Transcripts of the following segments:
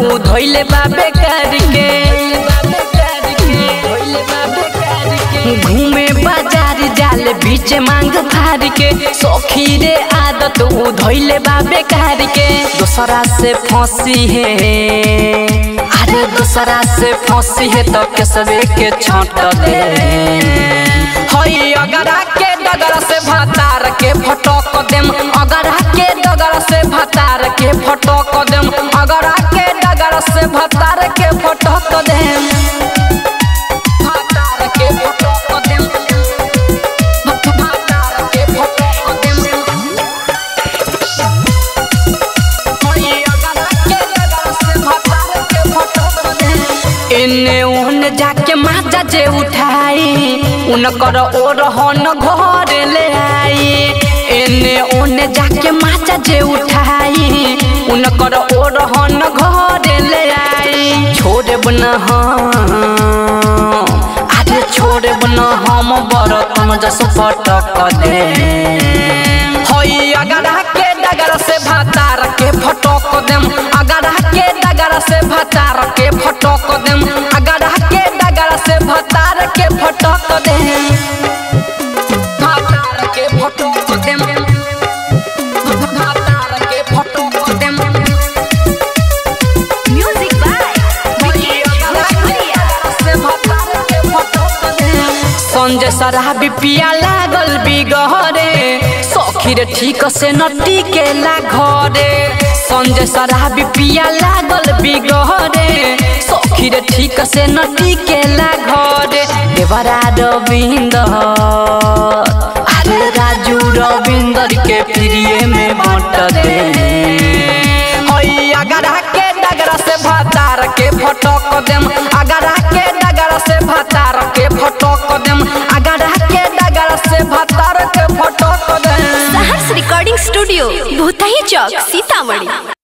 उ धोइले बाबे कर के घूमे बाजार जाले बीच मांग फार के सौखी रे आदत उ धोइले बाबे कर के दूसरा से फंसी है अरे दूसरा से फंसी है तो केसवे के छाट दे हई अगरा के डगरा से भतार के फटक देम अगरा के डगरा से भतार के फटक देम अगरा के डगरा से भतार के फटक देम भतार के फटक देम भतार के फटक देम हई अगरा के डगरा से भतार के फटक देम एने ओने जाके माजा जे उठाई उनकर ओ रहन घर ले आई एने ओने जाके माजा जे उठाई उनकर ओ रहन घर ले आई छोड़े बना हम अरे छोड़े बना हम बरतन जस पटक दे हई अगरा के डगरा से भातार के फटक देम अगरा के डगरा से भातार के फटक देम अगरा के डगरा से भातार के फटक देम भातार के फटक देम भातार के फटक देम म्यूजिक बाय विकेश भोजपुरिया संजय शराबी पिया लागल बिगहरे सखीर ठीक से नटी के ला घरे संजय शराबी पिया लागल बिगहरे सखीर ठीक से नटी के ला घरे देवरा रविंदर अरे राजू रविंदर के प्रिय में बट दे हई अगरा के डगरा से भतार के फटक देम अगरा के डगरा से भतार के फटक देम अगरा के डगरा से भतार के फटक देम सहर्ष रिकॉर्डिंग स्टूडियो भूतही चौक सीतामढ़ी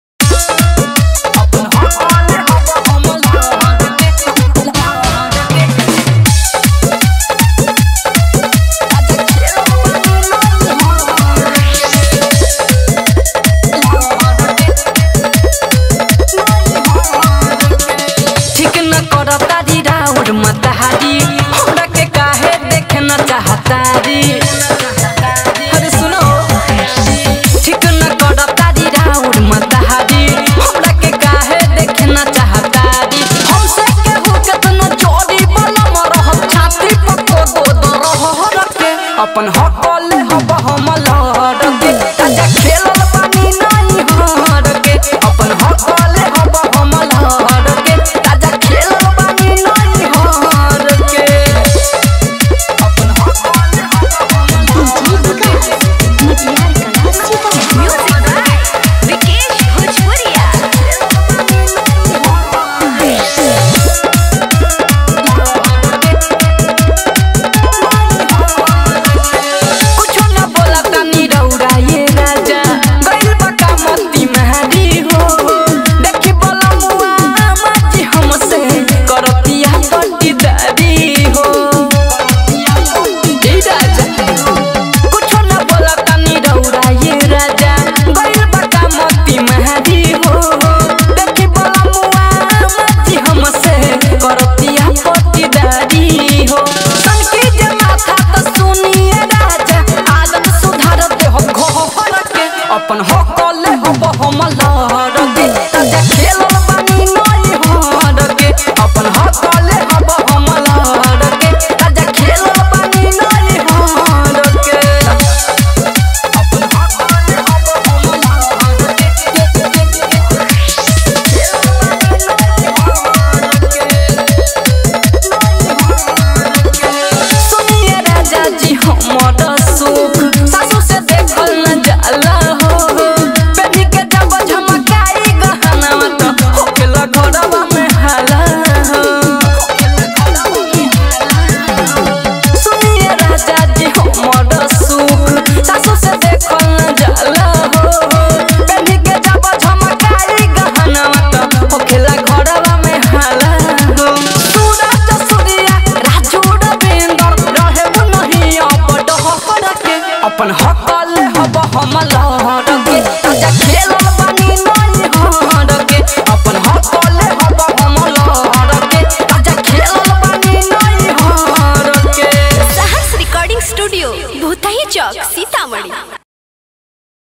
ठीक न कर तारी राउर मतहारी हमरा के काहे देखे न चाहतारी अरे सुनो ठीक न कर तारी राउर मतहारी हमरा के काहे देखे न चाहतारी हमसे केहू केतनो चोरी बलम रह छाती पको दो दो रह रखे अपन हकल हब हम लड़ के ताजा खेलल पानी नहीं हर के अपन हकल हब हम लड़ के ताजा खेलल पानी नहीं हर के अपन हकल हब हम म्यूजिक बाय विकेश भोजपुरिया कुछो न बोला तनी रौरा ये राजा गइल बका मोती महरी हो देखी बोला मुआ माजी हमसे करतिया पट्टीदारी हो ए राजा कुछो न बोला तनी रौरा ये राजा गइल बका मोती महरी हो देखी बोला मुआ माजी हमसे करतिया पट्टीदारी हो तनकी जे माथा त सुनिए राजा आदत सुधार दे हो घर के अपन हकल हब हम लड़ के ताजा खेलल बानी नई हर के अपन हकल हब हम लड़ के ताजा खेलल बानी नई हर के अपन हकल हब हम लड़ सुनिए राजा जी हमर सुख सासू से देखल न जाला हो बेबी के जब झमकाई गहना त होखेला घरवा में हाला हो सुनिए राजा जी हमर सुख सासू से देखल न जाला हो बेबी के जब झमकाई गहना त होखेला घरवा में हाला हो सूरज सूर्या राजू रविंदर रहे नहीं अब डहर के अपन हकल हब हम लहर